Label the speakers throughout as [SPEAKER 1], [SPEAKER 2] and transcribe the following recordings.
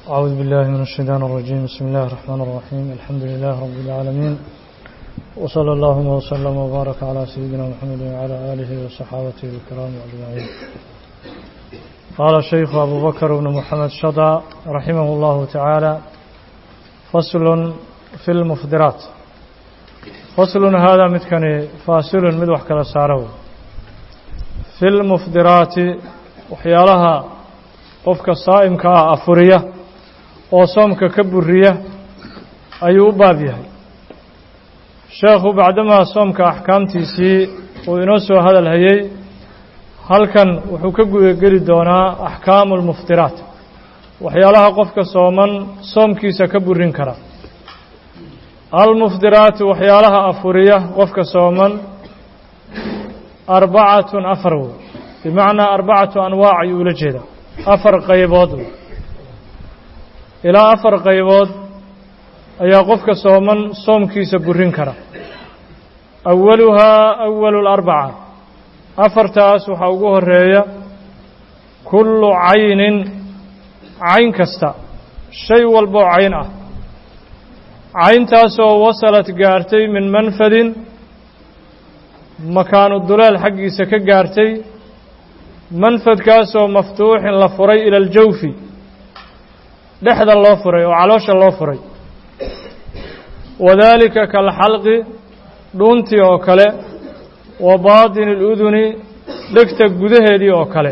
[SPEAKER 1] أعوذ بالله من الشيطان الرجيم بسم الله الرحمن الرحيم الحمد لله رب العالمين وصلى اللهم وسلم وبارك على سيدنا محمد وعلى آله وصحابته الكرام أجمعين قال الشيخ أبو بكر بن محمد شضى رحمه الله تعالى فصل في المفضرات فصل هذا متكني فاصل مدوح كلا سارو في المفضرات وحيالها qofka saa'imka ah afuriya oo soomka ka buriya ayuu u baab yahay sheekhu bacdamaa soomka axkaamtiisii uu inoo soo hadal hayey halkan wuxuu ka gudageli doonaa axkaamu almuftiraat waxyaalaha qofka sooman soomkiisa ka burin kara almuftiraatu waxyaalaha afuriya qofka sooman arbacatun afar wey bimacnaa arbacatu anwaac ayuu ula jeedaa afar qaybood ilaa afar qaybood ayaa qofka sooman soomkiisa burin kara awaluhaa awalu larbaca afartaas waxaa ugu horeeya kullu caynin cayn kasta shay walboo cayn ah cayntaasoo wasalad gaartay min manfadin makaanu duleel xaggiisa ka gaartay manfadkaasoo maftuuxin la furay ila aljawfi dhexda loo furay oo caloosha loo furay wadaalika kalxalqi dhuuntii oo kale wa baatini aluduni dhegta gudaheedii oo kale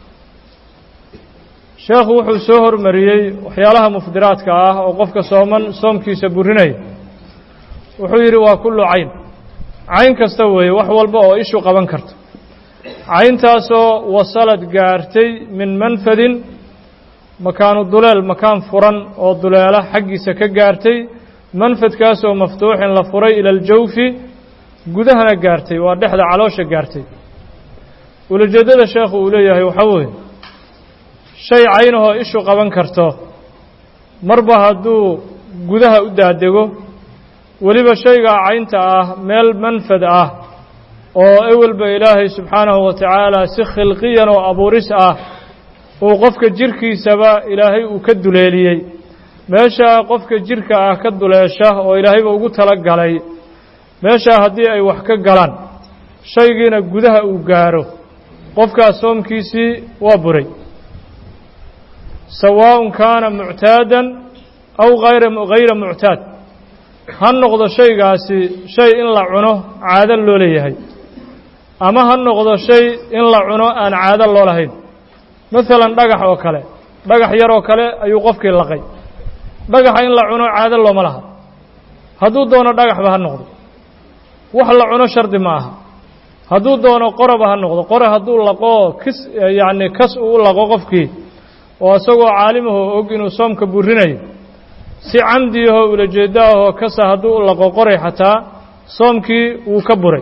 [SPEAKER 1] sheekhu wuxuu soo hormariyey waxyaalaha mufdiraadka ah oo qofka sooman soomkiisa burinaya wuxuu yidhi waa kullu cayn cayn kasta weeye wax walba oo ishu qaban karto cayntaasoo wasalad gaartay min manfadin makaanu duleel makaan furan oo duleela xaggiisa ka gaartay manfadkaasoo maftuuxin la furay ila aljawfi gudahana gaartay waa dhexda caloosha gaartay ulajeeddada sheekhu uu leeyahay waxaa weeye shay caynahoo ishu qaban karto marba hadduu gudaha u daadego weliba shaygaa caynta ah meel manfad ah oo ewelba ilaahay subxaanahu wa tacaala si khilqiyan oo abuuris ah uu qofka jirkiisaba ilaahay uu ka duleeliyey meeshaa qofka jirka ah ka duleesha oo ilaahayba ugu tala galay meeshaa haddii ay wax ka galaan shaygiina gudaha uu gaaro qofkaas soomkiisii waa buray sawaaءun kaana muctaadan aw ayra hayra muctaad ha noqdo shaygaasi shay in la cuno caado loo leeyahay ama ha noqdo shay in la cuno aan caado loo lahayn maalan dhagax oo kale dhagax yar oo kale ayuu qofkii laqay dhagaxa in la cuno caado looma laha hadduu doono dhagaxba ha noqdo wax la cuno shardi ma aha hadduu doono qoraba ha noqdo qore hadduu laqoo kis yacni kas uu u laqo qofkii oo isagoo caalimahoo og inuu soomka burinayo si camdiyahoo ulajeeddo ahoo kasa hadduu u laqo qoray xataa soomkii wuu ka buray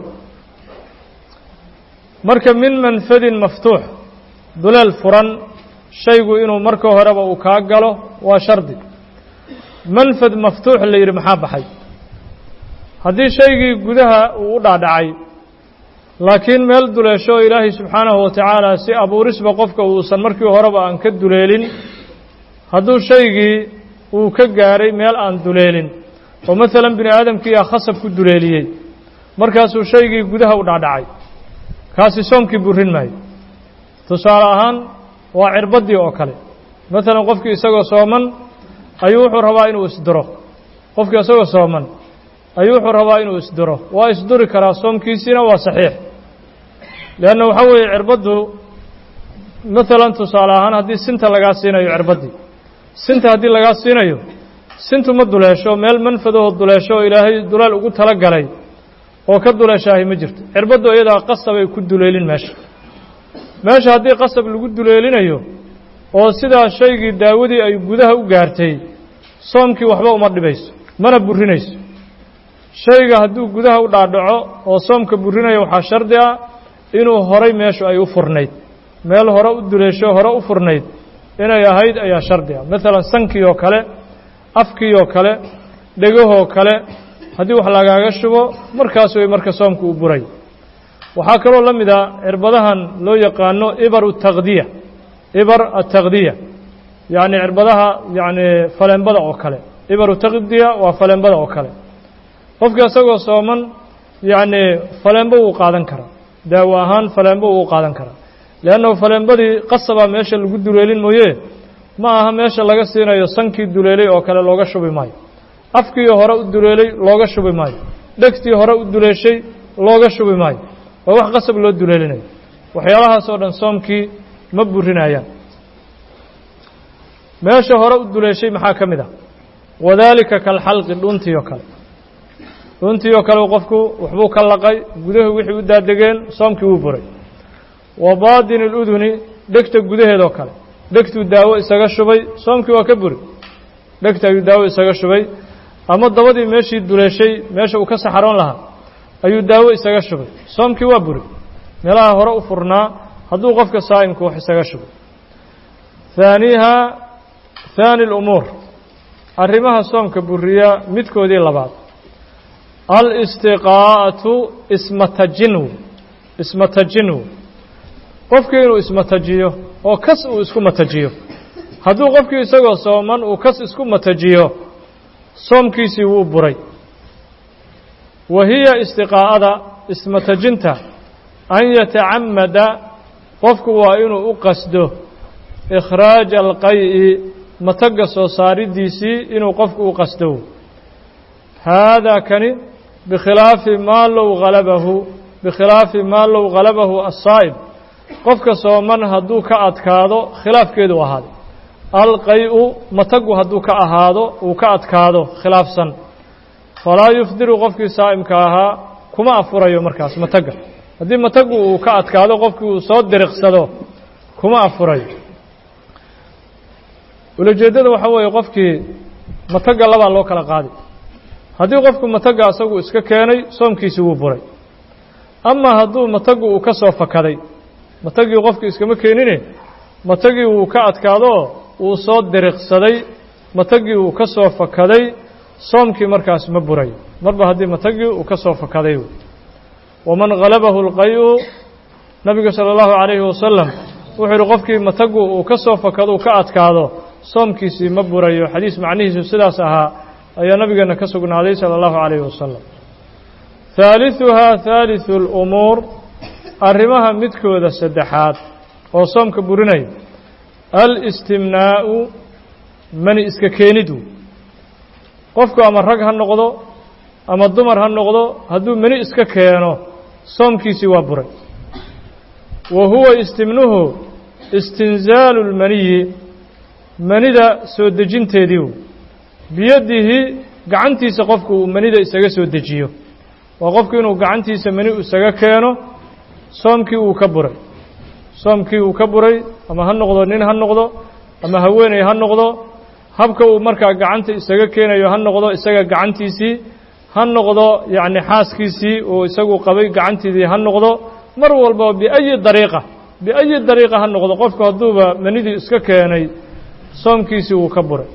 [SPEAKER 1] marka min manfadin maftuux duleel furan shaygu inuu marka horeba uu kaa galo waa shardi manfad maftuux la yidhi maxaa baxay haddii shaygii gudaha uu u dhaadhacay laakiin meel duleesho ilaahay subxaanahu wa tacaala si abuurisba qofka uusan markii horeba aan ka duleelin hadduu shaygii uu ka gaaray meel aan duleelin oo maalan bini aadamkiiyaa khasab ku duleeliyey markaasuu shaygii gudaha u dhaadhacay kaasi soomkii burin maayo tusaale ahaan waa cirbaddii oo kale maalan qofkii isagoo sooman ayuu wuxuu rabaa inuu isduro qofkii isagoo sooman ayuu wuxuu rabaa inuu isduro waa isduri karaa soomkiisiina waa saxiix leanna waxaa weeye cirbaddu maalan tusaale ahaan haddii sinta lagaa siinayo cirbaddii sinta haddii lagaa siinayo sintu ma duleesho meel manfadahoo duleesho oo ilaahay duleel ugu tala galay oo ka duleeshaahay ma jirto cirbaddu iyadaa qasabay ku duleelin meesha meesha haddii qasab lagu duleelinayo oo sidaa shaygii daawadii ay gudaha u gaartay soomkii waxba uma dhibayso mana burinayso shayga hadduu gudaha u dhaadhaco oo soomka burinayo waxaa shardi ah inuu horay meeshu ay u furnayd meel hore u duleesho hore u furnayd inay ahayd ayaa shardi ah maalan sankii oo kale afkii oo kale dhegahoo kale haddii wax lagaaga shubo markaas way marka soomka uu buray waxaa kaloo la mid a cirbadahan loo yaqaano ibar التakdiya ibar التakdiya yacni cirbadaha yacni faleenbada oo kale ibaru taqdiya waa faleenbada oo kale qofka isagoo sooman yacni faleenbo wuu qaadan karaa daawo ahaan faleenbo wuu qaadan karaa leannahu faleenbadii qasabaa meesha lagu duleelin mooye ma aha meesha laga siinayo sankii duleelay oo kale looga shubi maayo afkii hore u duleelay looga shubi maayo dhegtii hore u duleeshay looga shubi maayo waa wax qasab loo duleelinayo waxyaalahaas oo dhan soomkii ma burinayaan meesha hore u duleeshay maxaa ka mid ah wadaalika kalxalqi dhuntii oo kale dhuntii oo kale qofku waxbuu ka laqay gudahu wixii u daadegeen soomkii wuu buray wa baadini اluduni dhegta gudaheedoo kale dhegtuu daawo isaga shubay soomkii waa ka buri dhegta ayuu daawo isaga shubay ama dabadii meeshii duleeshay meesha uu ka saxaroon lahaa ayuu daawo isaga shubay soomkii waa buri meelaha hore u furnaa hadduu qofka saa'imku wax isaga shubay haaniha haani اlumuur arrimaha soomka buriya midkoodii labaad alistiqaa'atu ismatajinw ismatajinw qofkii inuu ismatajiyo oo kas uu isku matajiyo hadduu qofkii isagoo sooman uu kas isku matajiyo soomkiisii wuu buray wa hiya istiqaa'ada ismatajinta an yatacamada qofku waa inuu u qasdo ikhraaja alqay'i matagga soo saaridiisii inuu qofku u qasdo haadaa kani bikhilaafi maa low halabahu bikhilaafi maa low halabahu asaa'ib qofka sooman hadduu ka adkaado khilaafkeedu ahaaday alqay-u matagu hadduu ka ahaado uu ka adkaado khilaafsan falaa yufdiru qofkii saa'imka ahaa kuma afurayo markaas mataga haddii matagu uu ka adkaado qofkii uu soo diriqsado kuma afurayo ulajeeddada waxaa weeye qofkii mataga labaa loo kala qaaday haddii qofku mataga asagu iska keenay soomkiisii wuu buray ama hadduu matagu uu ka soo fakaday matagii qofkii iskama keenine matagii wuu ka adkaadoo uu soo diriqsaday matagii uu ka soo fakaday soomkii markaas ma burayo marba haddii matagii uu ka soo fakaday waman halabahu اlqay-u nabigu salى اllahu عalayhi wasalam wuxuu yihi qofkii matagu uu ka soo fakado uu ka adkaado soomkiisii ma burayo xadiis macnihiisu sidaas ahaa ayaa nabigeena ka sugnaaday salى اllahu عalayhi wasalam haaliثuhaa haaliثu اlumuur arrimaha midkooda saddexaad oo soomka burinaya alistimnaa'u mani iska keenidu qofku ama rag ha noqdo ama dumar ha noqdo hadduu mani iska keeno soomkiisii waa buray wa huwa istimnuhu istinzaalu lmaniyi manida soo dejinteediiu biyadihi gacantiisa qofku uu manida isaga soo dejiyo waa qofku inuu gacantiisa mani isaga keeno soomkii uu ka buray soomkii uu ka buray ama ha noqdo nin ha noqdo ama haweeney ha noqdo habka uu markaa gacanta isaga keenayo ha noqdo isaga gacantiisii ha noqdo yacni xaaskiisii uu isagu qabay gacantiidii ha noqdo mar walba biayi dariiqa biayi dariiqa ha noqdo qofku hadduuba manidii iska keenay soomkiisii wuu ka buray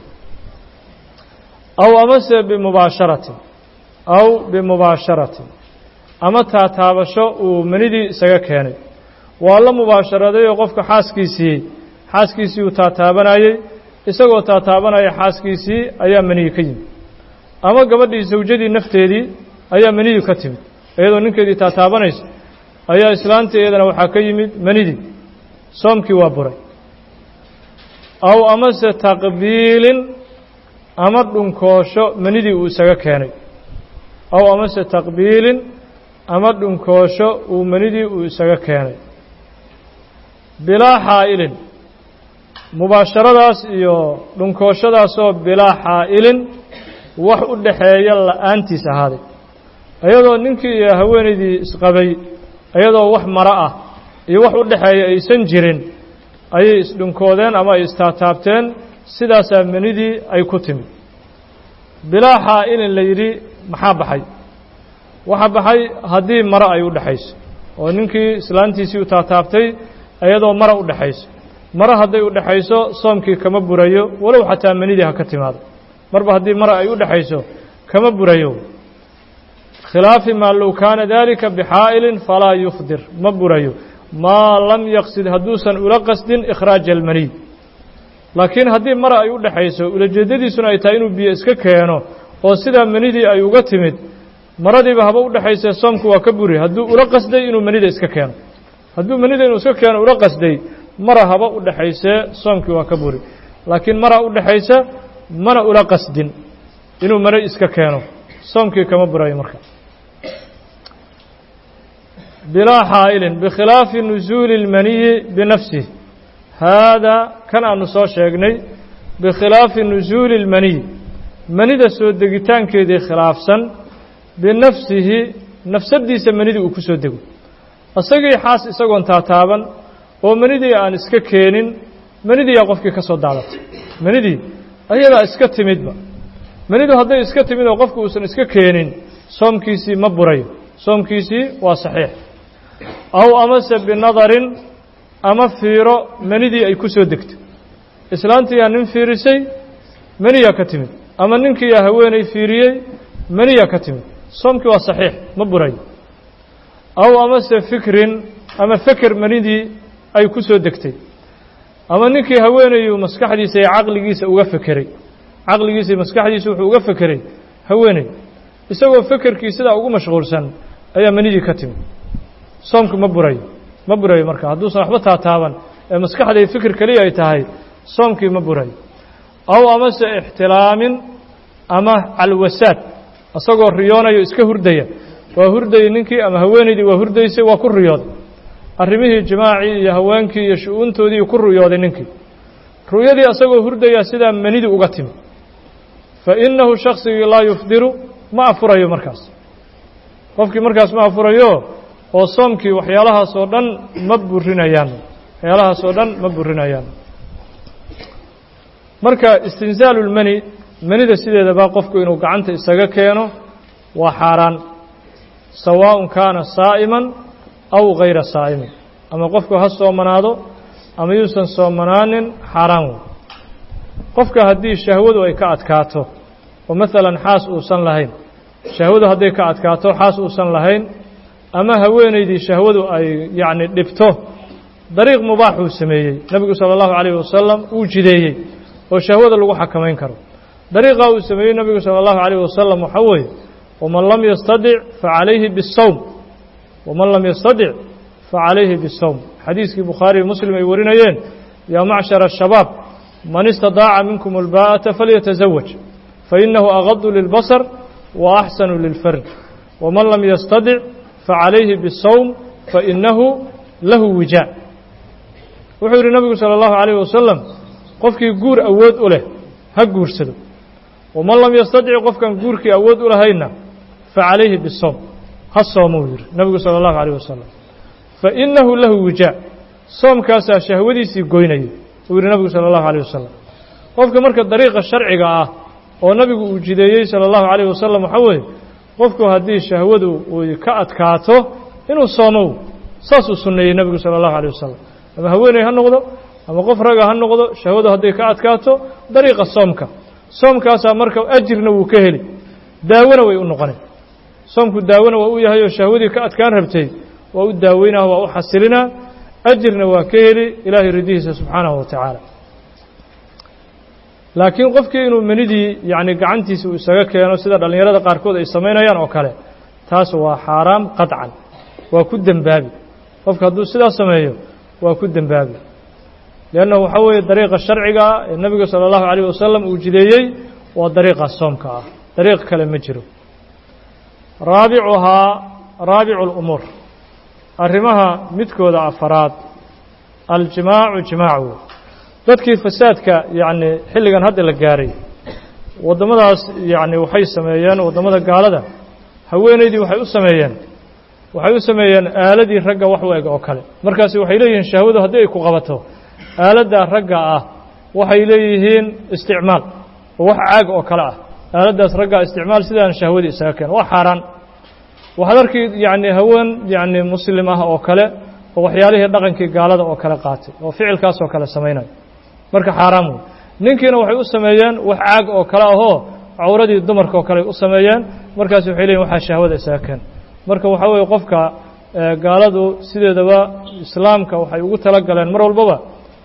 [SPEAKER 1] aw amase bimubaasharatin aw bimubaasharatin ama taataabasho uu manidii isaga keenay waa la mubaasharadayoo qofka xaaskiisii xaaskiisii uu taataabanayey isagoo taataabanaya xaaskiisii ayaa maniyi ka yimid ama gabadhii sawjadii nafteedii ayaa maniyu ka timid iyadoo ninkeedii taataabanaysa ayaa islaantii iyadana waxaa ka yimid manidii soomkii waa buray aw amase taqbiilin ama dhunkoosho manidii uu isaga keenay aw amase taqbiilin ama dhunkoosho uu manidii uu isaga keenay bilaa xaa'ilin mubaasharadaas iyo dhunkooshadaasoo bilaa xaa'ilin wax u dhaxeeya la'aantiis ahaaday iyadoo ninkii iyo haweenaydii isqabay iyadoo wax maro ah iyo wax u dhaxeeya aysan jirin ayay isdhunkoodeen ama ay istaataabteen sidaasaa manidii ay ku timid bilaa xaa'ilin la yidhi maxaa baxay waxaa baxay haddii maro ay u dhexayso oo ninkii islaantiisii u taataabtay iyadoo mara u dhexayso maro hadday u dhexayso soomkii kama burayo walow xataa manidii ha ka timaado marba haddii mara ay u dhexayso kama burayo khilaafi maa low kaana dalika bixaa'ilin falaa yufdir ma burayo maa lam yaqsid hadduusan ula qasdin ikhraaja almaniy laakiin haddii mara ay u dhexayso ulajeeddadiisuna ay tahay inuu biyo iska keeno oo sidaa manidii ay uga timid maradiiba haba u dhexaysee soomku waa ka buri hadduu ula qasday inuu manida iska keeno hadduu manida inuu iska keeno ula qasday mara haba u dhexaysee soomkii waa ka buri laakiin mara u dhexaysa mana ula qasdin inuu mare iska keeno soomkii kama burayo marka bilaa xaa'ilin bikhilaafi nusuuli اlmaniyi binafsih haadaa kan aanu soo sheegnay bikhilaafi nusuuli اlmaniy manida soo degitaankeedii khilaafsan binafsihi nafsaddiisa manidii uu ku soo dego isagii xaas isagoon taataaban oo manidii aan iska keenin manidiiyaa qofkii ka soo daadatay manidii ayadaa iska timidba manidu hadday iska timid oo qofku uusan iska keenin soomkiisii ma burayo soomkiisii waa saxiix aw amase binadarin ama fiiro manidii ay ku soo degtay islaantiyaa nin fiirisay maniyaa ka timid ama ninkiiyaa haweenay fiiriyey maniyaa ka timid soomkii waa saxiix ma burayo aw amase fikrin ama feker manidii ay ku soo degtay ama ninkii haweenayu maskaxdiisa iyo caqligiisa uga fekeray caqligiisa iyo maskaxdiisa wuxuu uga fekeray haweeney isagoo fekerkii sidaa ugu mashquulsan ayaa manidii ka timid soomku ma burayo ma burayo marka hadduusan waxba taataaban ee maskaxda iyo fikir keliya ay tahay soomkii ma burayo aw amase ixtilaamin ama calwasaad isagoo riyoonayo iska hurdaya waa hurdayey ninkii ama haweenaydii waa hurdaysay waa ku riyooday arrimihii jimaacii iyo haweenkii iyo shu-uuntoodii ku ruyooday ninkii ru'yadii asagoo hurdaya sidaa manidi uga timi fa innahu shaksigii laa yufdiru ma afurayo markaas qofkii markaas ma afurayo oo soomkii waxyaalahaas oo dhan ma burinayaan waxyaalahaas oo dhan ma burinayaan marka istinzaalu lmani manida sideedaba qofku inuu gacanta isaga keeno waa xaaraan sawaaءun kaana saa'iman aw gayra saa'imin ama qofku ha soomanaado ama yuusan soomanaanin xaaraan wey qofka haddii shahwadu ay ka adkaato oo maalan xaas uusan lahayn shahwadu hadday ka adkaato xaas uusan lahayn ama haweenaydii shahwadu ay yacni dhibto dariiq mubaaxuu sameeyey nebigu sala allahu calayhi wasalam uu jideeyey oo shahwada lagu xakamayn karo dariiqaa uu sameeyey nebigu sala allahu calayhi wasalam waxaa weeye waman lam yastadic facalayhi bisawm waman lam yastadic facalayhi bisawm xadiiskii bukhaariyo muslim ay warinayeen yaa macshara ashabaab man istadaaca minkum albaa'ata falyatazawaj fainahu agadu lilbasar wa axsanu lilfarj waman lam yastadic facalayhi bisawm fainahu lahu wijaa wuxuu yidhi nebigu sala allahu calayh wasalam qofkii guur awood u leh ha guursado waman lam yastadic qofkan guurkii awood u lahayna facalayhi bisawm ha soomuu yidhi nebigu sala allahu calayh wasalam fainahu lahu wijaa soomkaasaa shahwadiisii goynaya uu yidhi nebigu sala allahu calayh wasalam qofka marka dariiqa sharciga ah oo nebigu uu jideeyey sala allahu calayh wasalam waxaa weeye qofku haddii shahwadu uu ka adkaato inuu soomow saasuu sunneeyey nebigu sala allahu calayh wasalam ama haweeney ha noqdo ama qof raga ha noqdo shahwadu hadday ka adkaato dariiqa soomka soomkaasaa marka ajirna wuu ka heli daawona way u noqonay soomku daawona waa u yahay oo shahwadii ka adkaan rabtay waa u daaweynah waa u xasilinaa ajirna waa ka heli ilaahay ridihiisa subxaanahu wa tacaala laakiin qofkii inuu manidii yacni gacantiisa uu isaga keeno sida dhallinyarada qaarkood ay samaynayaan oo kale taas waa xaaraam qadcan waa ku dembaabi qofka hadduu sidaas sameeyo waa ku dembaabi liannahu waxaa weeye dariiqa sharciga ah ee nebiga sala allahu calayh wasalam uu jideeyey waa dariiqa soomka ah dariiq kale ma jiro raabicuhaa raabicu lumuur arrimaha midkooda afaraad aljimaacu jimaacu dadkii fasaadka yacni xilligan hadda la gaaray waddamadaas yacni waxay sameeyeen waddamada gaalada haweenaydii waxay u sameeyeen waxay u sameeyeen aaladii ragga wax u eg oo kale markaasi waxay leeyihiin shahwadu haddii ay ku qabato aaladda ragga ah waxay leeyihiin isticmaal oo wax caag oo kale ah aaladdaas raggaa isticmaal sidaan shahwadii isaga keen waa xaaraan waxaad arkii yacni haween yacni muslim ah oo kale oo waxyaalihii dhaqankii gaalada oo kale qaatay oo ficilkaas oo kale samaynayo marka xaaraam wey ninkiina waxay u sameeyeen wax caag oo kale ahoo cawradii dumarka oo kale u sameeyeen markaas waxay leeyihin waxaa shahwada isaga keen marka waxaa weeye qofka gaaladu sideedaba islaamka waxay ugu tala galeen mar walbaba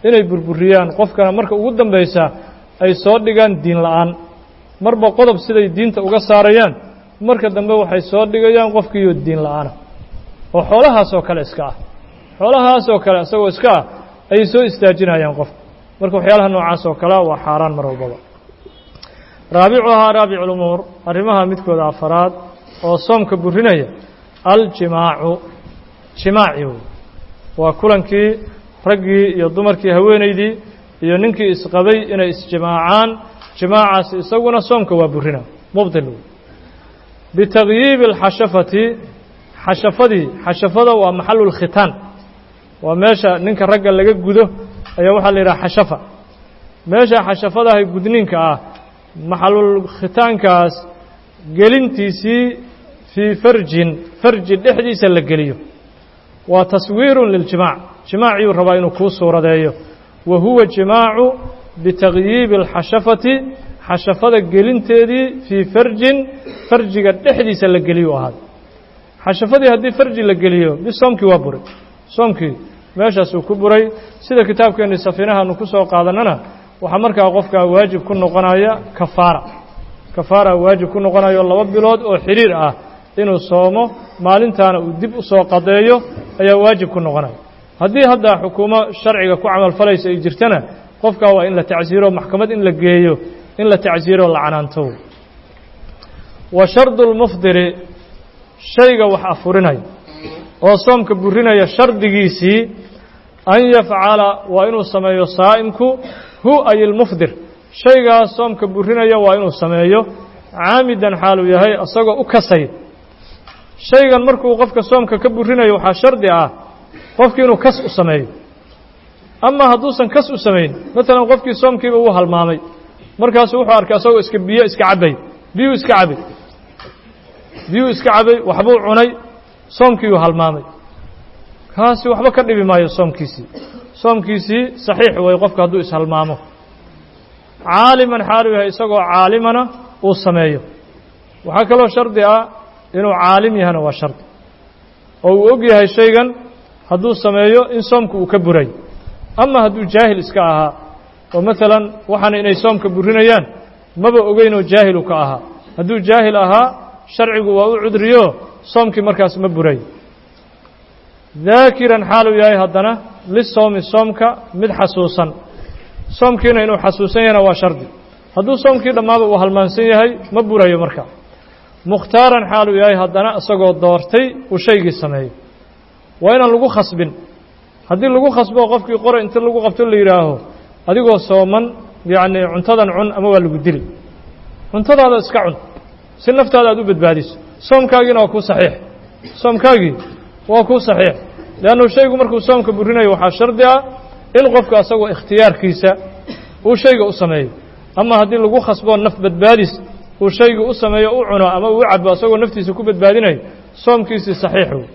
[SPEAKER 1] inay burburiyaan qofkana marka ugu dambaysa ay soo dhigaan diin la'aan marba qodob siday diinta uga saarayaan marka dambe waxay soo dhigayaan qofkiiyo diin la'aana oo xoolahaasoo kale iska ah xoolahaasoo kale isagoo iska ah ayay soo istaajinayaan qofka marka waxyaalaha noocaas oo kalea waa xaaraan mar walbaba raabicuhaa raabicu lumuur arrimaha midkooda afaraad oo soomka burinaya aljimaacu jimaaci wey waa kulankii raggii iyo dumarkii haweenaydii iyo ninkii isqabay inay isjimaacaan jimaacaasi isaguna soomka waa burina mubdil wey bitagyiibi alxashafati xashafadii xashafada waa maxalu lkhitaan waa meesha ninka ragga laga gudo ayaa waxaa la yidhaha xashafa meesha xashafadahay gudniinka ah maxalul khitaankaas gelintiisii fii farjin farji dhexdiisa la geliyo waa taswiirun liljimaac jimaaciyuu rabaa inuu kuu suuradeeyo wa huwa jimaacu bitagyiibi alxashafati xashafada gelinteedii fii farjin farjiga dhexdiisa la geliyu ahaada xashafadii haddii farji la geliyo bi soomkii waa buray soomkii meeshaasuu ku buray sida kitaabkeennii safiinahaanu ku soo qaadannana waxaa markaa qofkaa waajib ku noqonaya kafaara kafaara waajib ku noqonayo laba bilood oo xidhiir ah inuu soomo maalintaana uu dib u soo qadeeyo ayaa waajib ku noqonaya haddii hadda xukuumo sharciga ku camalfalaysa ay jirtana qofkaa waa in la tacsiiro maxkamad in la geeyo in la tacsiiro la canaanto wa shardu lmufdiri shayga wax afurinaya oo soomka burinaya shardigiisii an yafcala waa inuu sameeyo saa'imku hu ay ilmufdir shaygaas soomka burinaya waa inuu sameeyo caamidan xaaluu yahay isagoo u kasay shaygan markuu qofka soomka ka burinayo waxaa shardi ah qofkii inuu kas u sameeyo ama hadduusan kas u samayn maalan qofkii soomkiiba wuu halmaamay markaasuu wuxuu arkay asagoo iska biyo iska cabay biyuu iska cabay biyuu iska cabay waxbuu cunay soomkiiyuu halmaamay kaasi waxba ka dhibi maayo soomkiisii soomkiisii saxiix way qofka hadduu ishalmaamo caaliman xaalu yahay isagoo caalimana uu sameeyo waxaa kaloo shardi ah inuu caalim yahana waa shardi oo uu og yahay shaygan hadduu sameeyo in soomka uu ka buray ama hadduu jaahil iska ahaa oo maalan waxaana inay soomka burinayaan maba ogeynoo jaahilu ka ahaa hadduu jaahil ahaa sharcigu waa u cudriyo soomkii markaas ma buray daakiran xaaluu yahay haddana lisoomi soomka mid xasuusan soomkiina inuu xasuusan yahana waa shardi hadduu soomkii dhammaaba uu halmaansan yahay ma burayo marka mukhtaaran xaaluu yahay haddana isagoo doortay uu shaygii sameeyo waa inaan lagu khasbin haddii lagu khasbo qofkii qore inta lagu qabto la yidhaaho adigoo sooman yacni cuntadan cun ama waa lagu dili cuntadaada iska cun si naftaada aad u badbaadiso soomkaagiina waa kuu saxiix soomkaagii waa kuu saxiix leannu shaygu markuu soomka burinayo waxaa shardi ah in qofka asagoo ikhtiyaarkiisa uu shayga u sameeyo ama haddii lagu khasboo naf badbaadis uu shayga u sameeyo u cuno ama uu cabo asagoo naftiisa ku badbaadinayo soomkiisii saxiix wey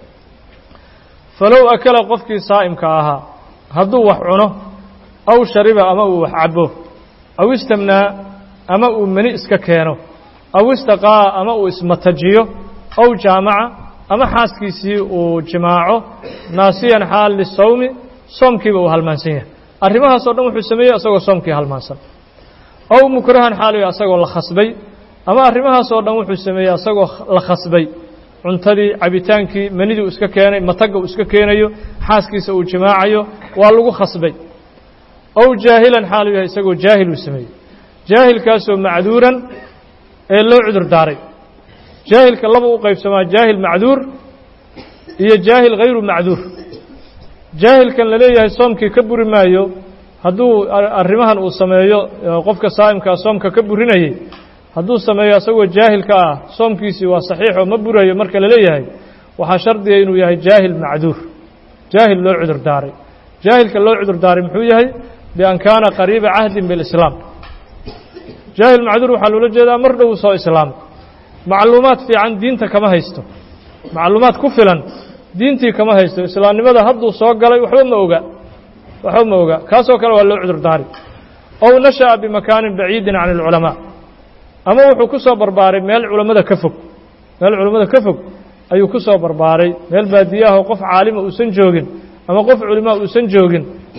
[SPEAKER 1] falow akala qofkii saa'imka ahaa hadduu wax cuno aw shariba ama uu wax cabo aw istamnaa ama uu meni iska keeno aw istaqaa'a ama uu ismatajiyo aw jaamaca ama xaaskiisii uu jimaaco naasiyan xaal lisawmi soomkiiba uu halmaansan yahay arrimahaasoo dhan wuxuu sameeyey asagoo soomkii halmaansan aw mukrahan xaaliyo asagoo la khasbay ama arrimahaasoo dhan wuxuu sameeyey asagoo la khasbay cuntadii cabitaankii manidii uu iska keenay matagga uu iska keenayo xaaskiisa uu jimaacayo waa lagu khasbay aw jaahilan xaalu yahay isagoo jaahil uu sameeyey jaahilkaasoo macduuran ee loo cudur daaray jaahilka laba u qaybsamaa jaahil macduur iyo jaahil hayru macduur jaahilkan la leeyahay soomkii ka buri maayo hadduu arrimahan uu sameeyo qofka saa'imkaa soomka ka burinayay hadduu sameeyo asagoo jaahilka ah soomkiisii waa saxiixoo ma burayo marka la leeyahay waxaa shardiga inuu yahay jaahil macduur jaahil loo cudur daaray jaahilka loo cudur daaray muxuu yahay bian kaana qariiba cahdin bilislaam jaahil macduur waxaa loola jeedaa mar dhow soo islaamay macluumaad fiican diinta kama haysto macluumaad ku filan diintii kama haysto islaamnimada hadduu soo galay waxba ma oga waxba ma oga kaasoo kale waa loo cudur daari ow nasha'a bimakaanin baciidin can alculamaa ama wuxuu ku soo barbaaray meel culammada ka fog meel culammada ka fog ayuu ku soo barbaaray meel baadiyaahoo qof caalima uusan joogin ama qof culimaa uusan joogin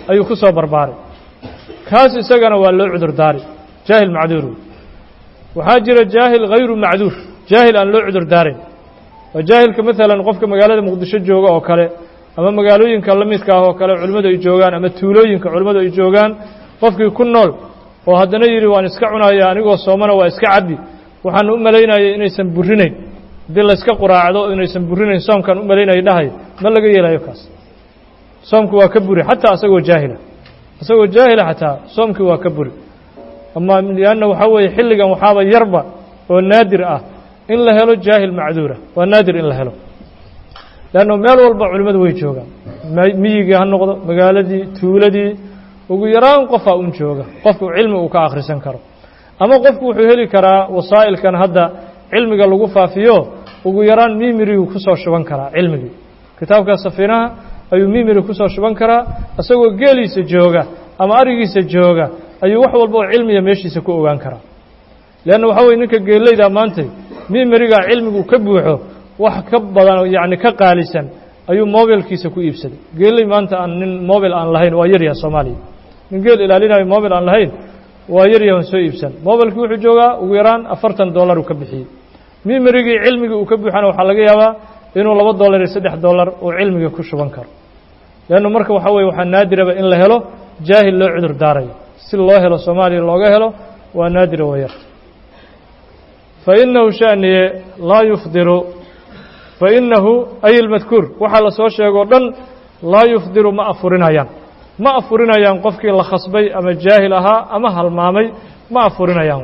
[SPEAKER 1] ayuu ku soo barbaaray kaas isagana waa loo cudur daari jaahil macduur waxaa jira jaahil hayru macduur jaahil aan loo cudur daarayn waa jaahilka maalan qofka magaalada muqdisho jooga oo kale ama magaalooyinka la midka ah oo kale culimmadu ay joogaan ama tuulooyinka culimmadu ay joogaan qofkii ku nool oo haddana yidhi waan iska cunaya anigoo soomana waa iska cabbi waxaan u malaynayay inaysan burinayn haddii layska quraacdo inaysan burinayn soomkaan u malaynaya dhahay ma laga yeelayo kaas soomku waa ka buri xataa asagoo jaahila isagoo jaahila xataa soomkii waa ka buri ama lianna waxaa weeye xilligan waxaaba yarba oo naadir ah in la helo jaahil macduura waa naadir in la helo leanna meel walba culimmadu way joogaan miyigii ha noqdo magaaladii tuuladii ugu yaraan qofaa un jooga qofku cilmi uu ka akhrisan karo ama qofku wuxuu heli karaa wasaa'ilkan hadda cilmiga lagu faafiyo ugu yaraan mimirigu ku soo shuban karaa cilmigii kitaabka safiinaha ayuu mimiri ku soo shuban karaa isagoo geeliisa jooga ama arigiisa jooga ayuu wax walba oo cilmiga meeshiisa ku ogaan karaa leanna waxaa weye ninka geeleyda maantay mimirigaa cilmigu ka buuxo wax ka badan yacni ka qaalisan ayuu mobilkiisa ku iibsaday geeley maanta aan nin mobil aan lahayn waa yaryaha soomaaliya nin geel ilaalinayo mobil aan lahayn waa yaryahan soo iibsan mobilkii wuxuu joogaa ugu yaraan afartan dollar uu ka bixiyey mimerigii cilmigii uu ka buuxana waxaa laga yaabaa inuu laba dollar iyo saddex dollar uu cilmiga ku shuban karo leannu marka waxaa weye waxaa naadiraba in la helo jaahil loo cudur daarayo si loo helo soomaaliya looga helo waa naadira wayar fa inahu shaniye laa yufdiru fa inahu ay ilmadkuur waxaa la soo sheegoo dhan laa yufdiru ma afurinayaan ma afurinayaan qofkii la khasbay ama jaahil ahaa ama halmaamay ma afurinayaan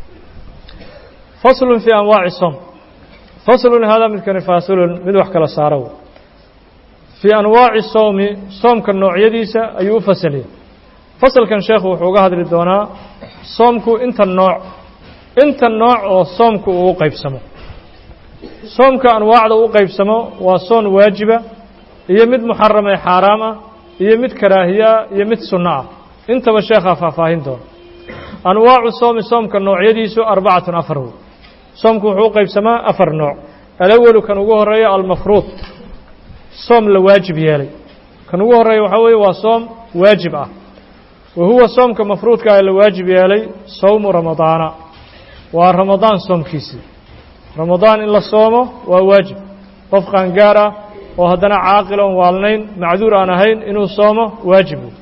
[SPEAKER 1] faslun fii anwaaci soom faslun haadaa midkani faasilun mid wax kala saaro fii anwaaci soomi soomka noocyadiisa ayuu u fasaliyay fasalkan sheekhu wuxuu uga hadli doonaa soomku inta nooc inta nooc oo soomku uu u qaybsamo soomka anwaacda u qaybsamo waa soon waajiba iyo mid muxaram ee xaaraam ah iyo mid karaahiyaa iyo mid sunno ah intaba sheekhaa faahfaahin doona anwaacu soomi soomka noocyadiisu arbacatun afar wey soomku wuxuu u qaybsamaa afar nooc alawalu kan ugu horeeya almafruud soom la waajib yeelay kan ugu horeeya waxaa weeye waa soom waajib ah wa huwa soomka mafruudka ah la waajib yeelay sowmu ramadaana waa ramadaan soomkiisii ramadaan in la soomo waa waajib qof qaangaar ah oo haddana caaqil oon waalnayn macduur aan ahayn inuu soomo waajib wey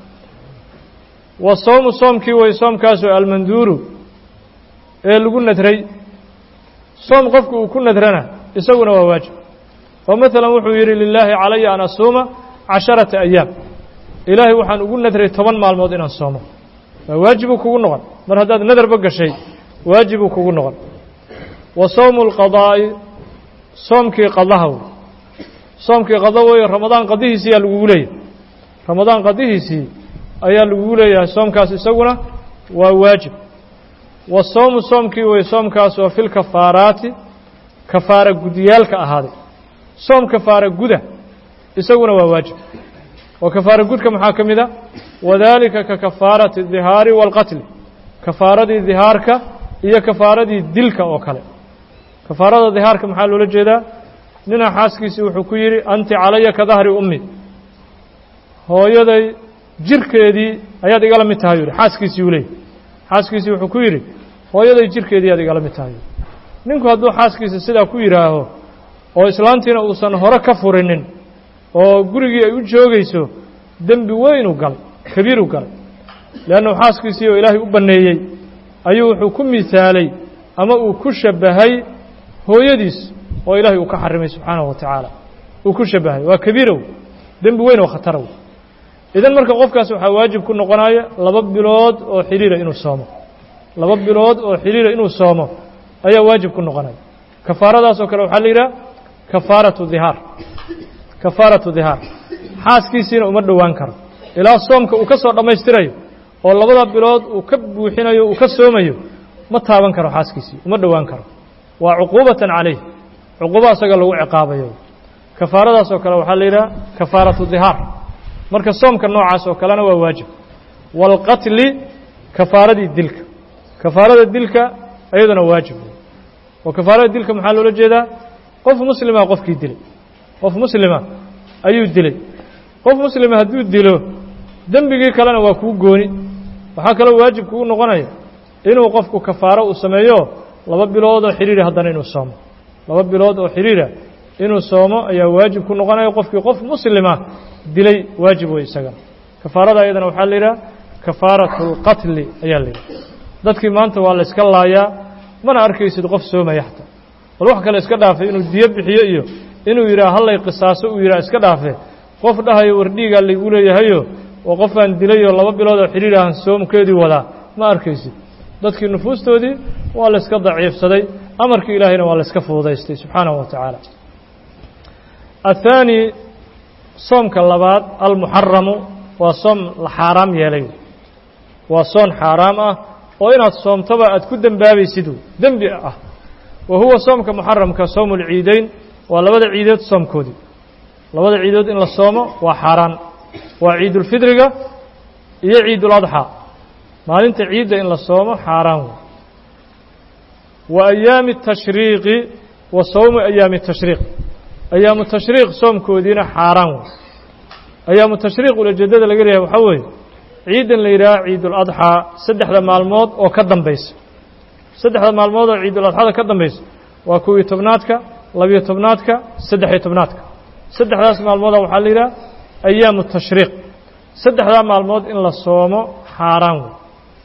[SPEAKER 1] wa soomu soomkii way soomkaasoo almanduuru ee lagu nadray soom qofku uu ku nadrana isaguna waa waajib oo maalan wuxuu yidhi lilaahi calaya an asuuma casharata ayaam ilaahay waxaan ugu nadray toban maalmood inaan soomo waa waajibuu kugu noqon mar haddaad nadarba gashay waajibuu kugu noqon wa sowmu alqadaa'i soomkii qadaha wey soomkii qada weeye ramadaan qadihiisii ayaa lagugu leeyahay ramadaan qadihiisii ayaa lagugu leeyahay soomkaas isaguna waa waajib wa sowmu soomkii wey soomkaas oo fil kafaaraati kafaara gudyaalka ahaaday soom kafaara guda isaguna waa waajib oo kafaara gudka maxaa ka mid a wadaalika ka kafaarati dihaari waalqatli kafaaradii dihaarka iyo kafaaradii dilka oo kale kafaarada dihaarka maxaa loola jeedaa nina xaaskiisii wuxuu ku yidhi anti calaya ka dahri ummi hooyaday jirkeedii ayaad igala mid tahay yidhi xaaskiisii uu leeyay xaaskiisii wuxuu ku yidhi hooyaday jirkeedii ayaad igala mid tahay ninku hadduu xaaskiisa sidaa ku yidhaaho oo islaantiina uusan hore ka furinin oo gurigii ay u joogayso dembi weynuu galay kabiiruu galay leannu xaaskiisii oo ilaahay u banneeyey ayuu wuxuu ku misaalay ama uu ku shabbahay hooyadiis oo ilaahay uu ka xarimay subxaanahu wa tacaala uu ku shabbahay waa kabiirow dembi weyn oo khatarow idan marka qofkaas waxaa waajib ku noqonaya laba bilood oo xidhiira inuu soomo laba bilood oo xidhiira inuu soomo ayaa waajib ku noqonaya kafaaradaas oo kale waxaa la yidhaha kafaaratu dihaar kafaaratu dihaar xaaskiisiina uma dhowaan karo ilaa soomka uu ka soo dhammaystirayo oo labada bilood uu ka buuxinayo uu ka soomayo ma taaban karo xaaskiisii uma dhowaan karo waa cuquubatan calayh cuquubo asaga lagu ciqaabayo kafaaradaas oo kale waxaa la yidhaha kafaaratu dihaar marka soomka noocaas oo kalena waa waajib waalqatli kafaaradii dilka kafaarada dilka iyaduna waajib oo kafaarada dilka maxaa loola jeedaa qof muslima qofkii dilay qof muslima ayuu dilay qof muslima hadduu dilo dembigii kalena waa kuu gooni waxaa kaloo waajib kugu noqonaya inuu qofku kafaaro uu sameeyo laba bilood oo xidhiira haddana inuu soomo laba bilood oo xidhiira inuu soomo ayaa waajib ku noqonaya qofkii qof muslima dilay waajib wey isagana kafaarada ayadana waxaa la yidhaha kafaaratu lqatli ayaa la yidhaha dadkii maanta waa la iska laayaa mana arkaysid qof soomaya xataa bal wax kale iska dhaafay inuu diyo bixiyo iyo inuu yidhaha hallay qisaaso uu yidhaha iska dhaafe qof dhahayo wardhiigaa laygu leeyahayo oo qofaan dilayoo laba bilood oo xidhiir ahan soomkeedii wadaa ma arkaysid dadkii nufuustoodii waa la iska daciifsaday amarkii ilaahayna waa la iska fududaystay subxaanahu wa tacaala athaani soomka labaad almuxaramu waa soom la xaaraam yeelay waa soon xaaraam ah oo inaad soomtoba aad ku dembaabaysid dembi ah wa huwa soomka muxaramka soomu lciideyn waa labada ciidood soomkoodii labada ciidood in la soomo waa xaaraan waa ciidulfidriga iyo ciiduladxaa maalinta ciidda in la soomo xaaraan wey wa ayaami tashriiqi wa sowmu ayaami tashriiq ayaamu tashriiq soomkoodiina xaaraan wey ayaamu tashriiq ulajeedada laga leeyahay waxaa weeye ciidan la yidhaha ciiduladxaa saddexda maalmood oo ka dambaysa saddexda maalmood oo ciiduladxada ka dambaysa waa kow-iyo tobnaadka labiyo tobnaadka saddex-iyo tobnaadka saddexdaas maalmooda waxaa la yidhaha ayaamu tashriiq saddexdaa maalmood in la soomo xaaraan wey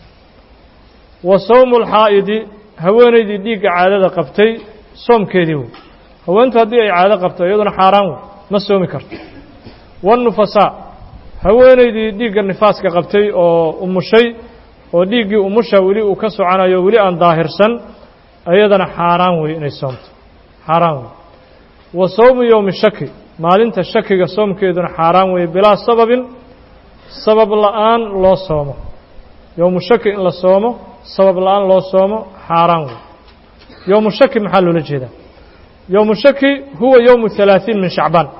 [SPEAKER 1] wa sowmu lxaa'idi haweenaydii dhiigga caadada qabtay soomkeedii wey haweentu haddii ay caado qabto iyaduna xaaraan wey ma soomi karto wanufasaa haweenaydii dhiigga nifaaska qabtay oo umushay oo dhiiggii umusha weli uu ka soconayo weli aan daahirsan iyadana xaaraan wey inay soomto xaaraan wey wa sowmu yowmi shaki maalinta shakiga soomkeeduna xaaraan weeye bilaa sababin sabab la'aan loo soomo yowmu shaki in la soomo sabab la'aan loo soomo xaaraan wey yowmu shaki maxaa loola jeedaa yowmu shaki huwa yowmu halaaثiin min shacbaan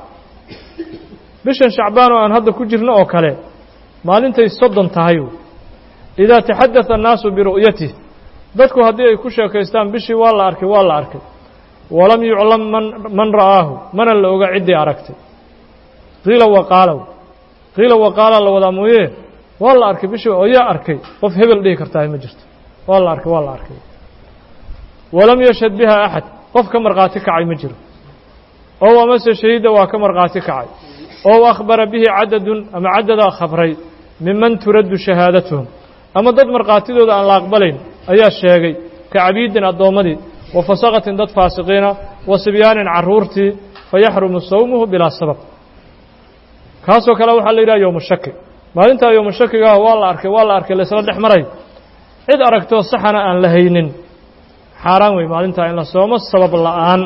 [SPEAKER 1] bishan shacbaan oo aan hadda ku jirno oo kale maalintay soddon tahay idaa taxadada annaasu biru'yatih dadku haddii ay ku sheekaystaan bishii waa la arkay waa la arkay walam yuclam man man ra'aahu mana la oga ciddii aragtay qiila waqaalow qiila waqaala la wadaa mooye waa la arkay bishii oo yaa arkay qof hebel dhihi kartaa ma jirto waa la arkay waa la arkay walam yashhad biha axad qof ka markhaati kacay ma jiro ow amase shahiida waa ka markhaati kacay ow akhbara bihi cadadun ama cadadaa khabray miman turaddu shahaadatuhum ama dad markhaatidooda aan la aqbalayn ayaa sheegay ka cabiidin addoommadii wa fasaqatin dad faasiqiina wa sibyaanin carruurtii fayaxrumu sawmuhu bilaa sabab kaasoo kale waxaa la yidhaha yowmu shaki maalintaa yowmu shakigaah waa la arkay waa la arkay laysla dhex maray cid aragtoo saxana aan la haynin xaaraan wey maalintaa in la soomo sabab la'aan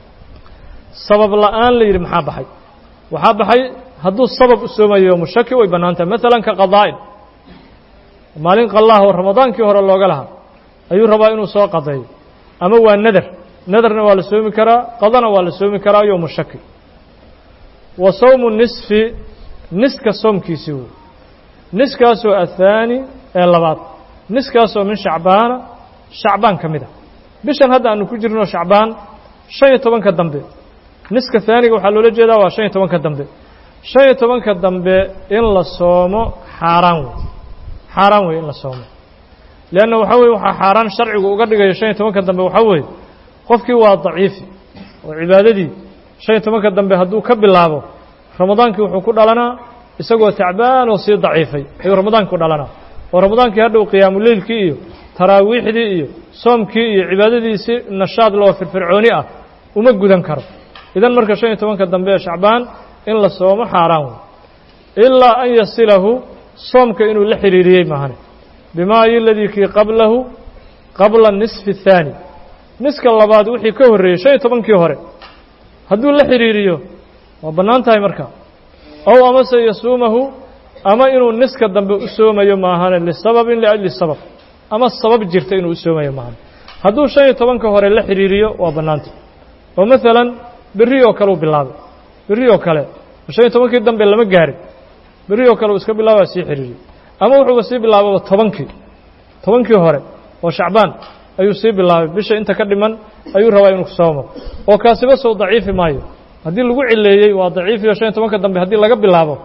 [SPEAKER 1] sabab la'aan la yidhi maxaa baxay waxaa baxay hadduu sabab u soomayo yowmu shaki way bannaan tahay maalan ka qadaa'in maalin qallaah oo ramadaankii hore looga lahaa ayuu rabaa inuu soo qadeeyo ama waa nadar nadarna waa la soomi karaa qadana waa la soomi karaa yowmu shaki wa sawmu nisfi niska soomkiisii wey niskaasoo athaani ee labaad niskaasoo min shacbaana shacbaan ka mid a bishan hadda aanu ku jirno shacbaan shan iyo tobanka dambe niska haaniga waxaa loola jeedaa waa shan iyo tobanka dambe shan iyo tobanka dambe in la soomo xaaraan wey xaaraan wey in la soomo leanna waxaa weye waxaa xaaraan sharcigu uga dhigayo shan iyo tobanka dambe waxaa weeye qofkii waa daciifi oo cibaadadii shan iyo tobanka dambe hadduu ka bilaabo ramadaankii wuxuu ku dhalanaa isagoo tacbaan oo sii daciifay ayuu ramadaankii ku dhalanaa oo ramadaankii hadhow qiyaamuleylkii iyo taraawiixdii iyo soomkii iyo cibaadadiisi nashaad loo firfircooni ah uma gudan karo idan marka shan iyo tobanka dambe ee shacbaan in la soomo xaaraan wey ilaa an yasilahu soomka inuu la xidhiiriyey maahane bimaa iyo ladii kii qablahu qabla nisfi الthaani niska labaad wixii ka horreeyey shan iyo tobankii hore hadduu la xidhiiriyo waa bannaan tahay marka ow amase yasuumahu ama inuu niska dambe u soomayo maahane lisababin liajli sabab ama sabab jirta inuu u soomayo maahane hadduu shan iyo tobanka hore la xidhiiriyo waa bannaantay oo maalan berri oo kale uu bilaabay berri oo kale shan iyo tobankii dambe lama gaarin berri oo kale uu iska bilaaba sii xidhiiriyey ama wuxuuba sii bilaababa tobankii tobankii hore oo shacbaan ayuu sii bilaabay bisha inta ka dhiman ayuu rabaa inuu soomo oo kaasiba soo daciifi maayo haddii lagu cileeyey waa daciifiyo shan iyo tobanka dambe haddii laga bilaabo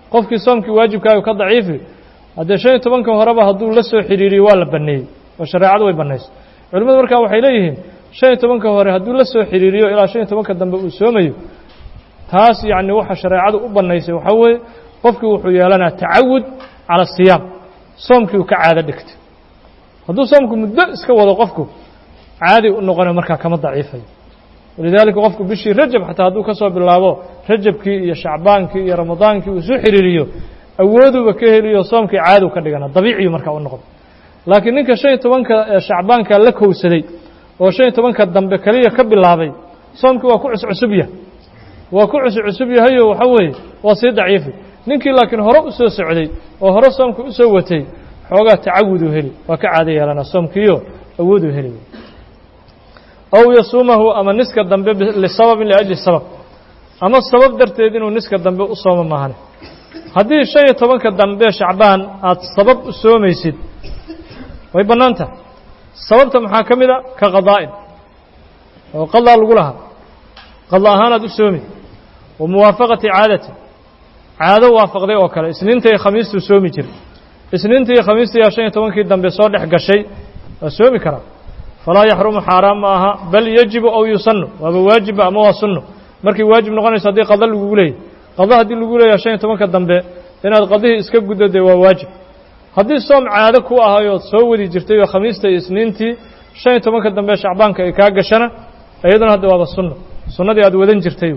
[SPEAKER 1] qofkii soomkii waajibkaagu ka daciifi haddee shan iyo tobanka horeba hadduu la soo xidhiiriyo waa la banneeyey oo shareecadu way bannaysay culimmadu markaa waxay leeyihiin shan iyo tobanka hore hadduu la soo xidhiiriyo ilaa shan iyo tobanka dambe uu soomayo taas yacni waxa shareecadu u bannaysay waxaa weeye qofkii wuxuu yeelanaa tacawud cala asiyaam soomkii uu ka caado dhigtay hadduu soomku muddo iska wado qofku caadi u noqonayo markaa kama daciifayo walidaalika qofku bishii rajab xataa hadduu ka soo bilaabo rajabkii iyo shacbaankii iyo ramadaankii uu isu xidhiiriyo awooduba ka heliyo soomkii caadi u ka dhigana dabiiciyu markaa u noqdo laakiin ninka shan iyo tobanka shacbaanka la kowsaday oo shan iyo tobanka dambe keliya ka bilaabay soomkii waa ku cuscusub yahay waa ku cuscusub yahayo waxa weeye waa sii daciifi ninkii laakiin hore u soo socday oo hore soomka u soo watay xoogaa tacawuduu heli waa ka caado yeelanaa soomkiiyo awooduu heli aw yasuumahu ama niska dambe lisababin liajli sabab ama sabab darteed inuu niska dambe u soomo maahane haddii shan iyo tobanka dambe shacbaan aad sabab u soomaysid way bannaan tahay sababta maxaa ka mid a ka qadaa'in oo qadaa lagu lahaa qada ahaanaad u soomi wa muwaafaqati caadati caado waafaqday oo kale isniinta iyo khamiistuu soomi jiray isniinta iyo khamiistayaa shan iyo tobankii dambe soo dhex gashay waa soomi karaa falaa yaxrumu xaaraan ma aha bal yajibu aw yusannu waaba waajiba ama waa sunno markay waajib noqonayso haddii qada lagugu leeyahy qada haddii lagu leeyahay shan iyo tobanka dambe inaad qadihii iska guddo dee waa waajib haddii soom caado ku ahayood soo wadi jirtay oo khamiista iyo isniintii shan iyo tobanka dambe shacbaanka ay kaa gashana iyaduna hadda waaba sunno sunnadii aad wadan jirtay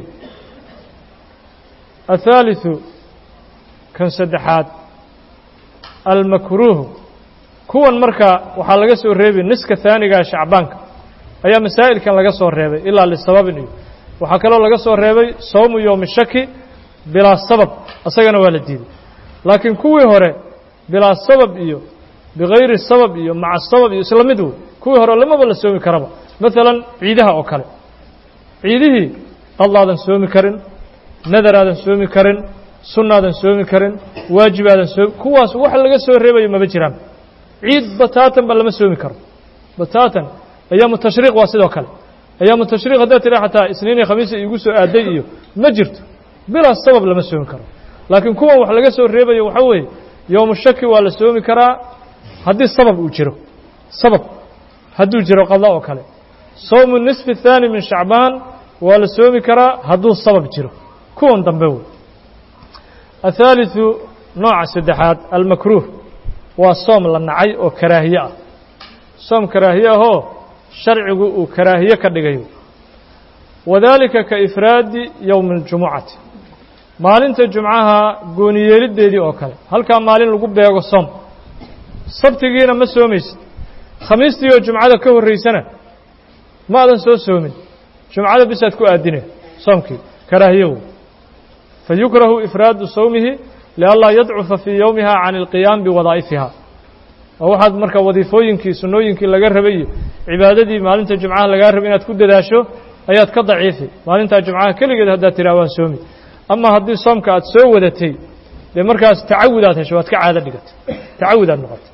[SPEAKER 1] athaalitثu kan saddexaad almakruuhu kuwan marka waxaa laga soo reebay niska haanigaa shacbaanka ayaa masaa'ilkan laga soo reebay ilaa lisababin iyo waxaa kaloo laga soo reebay sawmu yowmi shaki bilaa sabab asagana waa la diiday laakiin kuwii hore bilaa sabab iyo bigayri sabab iyo maca sabab iyo isla mid wey kuwii hore lamaba la soomi karaba maalan ciidaha oo kale ciidihii qadlaadan soomi karin nadaraadan soomi karin sunnaadan soomi karin waajibaadan soomi kuwaas wax laga soo reebayo maba jiraan ciid bataatan ba lama soomi karo bataatan ayaamu tashriiq waa sidoo kale ayaamu tashriiq haddaad tira xataa isniin iyo khamiisa iigu soo aaday iyo ma jirto bilaa sabab lama soomi karo laakiin kuwan wax laga soo reebayo waxaa weeye yowmu shaki waa la soomi karaa haddii sabab uu jiro sabab hadduu jiro qada oo kale sawmu nisfi الthaani min shacbaan waa la soomi karaa hadduu sabab jiro kuwan dambe wey athaaliثu nooca saddexaad almakruuh waa soom la nacay oo karaahiye ah soom karaahiye ahoo sharcigu uu karaahiye ka dhigayo wadaalika ka ifraadi yowmi اljumucati maalinta jumcaha gooniyeeliddeedii oo kale halkaa maalin lagu beego soom sabtigiina ma soomaysid khamiistii oo jumcada ka horraysana ma adan soo soomin jumcada bisaad ku aadine soomkii karaahiye wey fayukrahu ifraadu sawmihi lianlaa yadcufa fii yowmiha can ilqiyaam biwadaa'ifiha oo waxaad marka wadiifooyinkii sunnooyinkii laga rabay iyo cibaadadii maalinta jumcaha lagaa rabay inaad ku dadaasho ayaad ka daciifi maalintaa jumcaha keligeed haddaad tiraa waan soomi ama haddii soomka aad soo wadatay dee markaas tacawud aad hesho waad ka caado dhigatay tacawud aad noqotay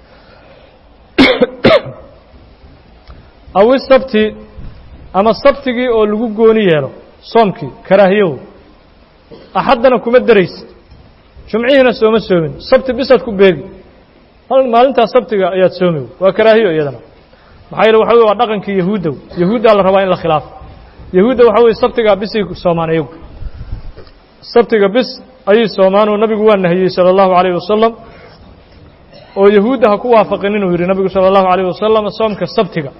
[SPEAKER 1] aw isabti ama sabtigii oo lagu gooni yeelo soomkii karaahiyow axaddana kuma daraysid jumcihiina sooma soomin sabti bisaad ku beegi maalintaas sabtiga ayaad soomi waa karaahiyo iyadana maxaa yeele waxa wey waa dhaqankii yahuudda yahuuddaa la rabaa in la khilaafo yahuudda waxa weye sabtigaa bisay soomaan iyagu sabtiga bis ayay soomaan oo nabigu waa nahiyey salى اllahu عalيه wasalam oo yahuudda ha ku waafaqin inuu yidhi nabigu salى اllahu عalيه wasalam soomka sabtiga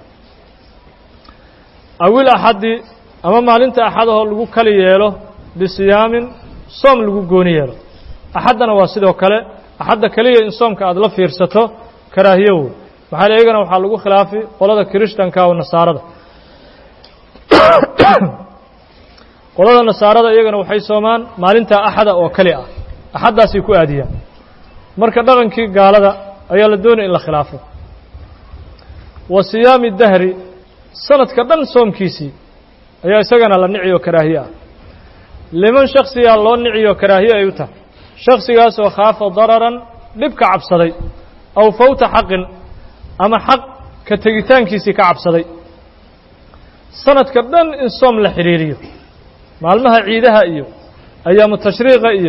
[SPEAKER 1] awil axadi ama maalinta axadahoo lagu kali yeelo bisiyaamin soom lagu gooni yeelo axaddana waa sidoo kale axadda keliya in soomka aad la fiirsato karaahiyo wey maxaa le iyagana waxaa lagu khilaafi qolada kirishtanka oo nasaarada qolada nasaarada iyagana waxay soomaan maalintaa axada oo keli ah axaddaasay ku aadiyaan marka dhaqankii gaalada ayaa la doonaya in la khilaafo wa siyaami dahri sanadka dhan soomkiisii ayaa isagana la niciyo karaahiye ah liman shaksiyaa loo niciyo karaahiye ay u tahay shaksigaasoo khaafa dararan dhib ka cabsaday aw fawta xaqin ama xaq ka tegitaankiisii ka cabsaday sanadka dhan in soom la xidhiiriyo maalmaha ciidaha iyo ayaamu tashriiqa iyo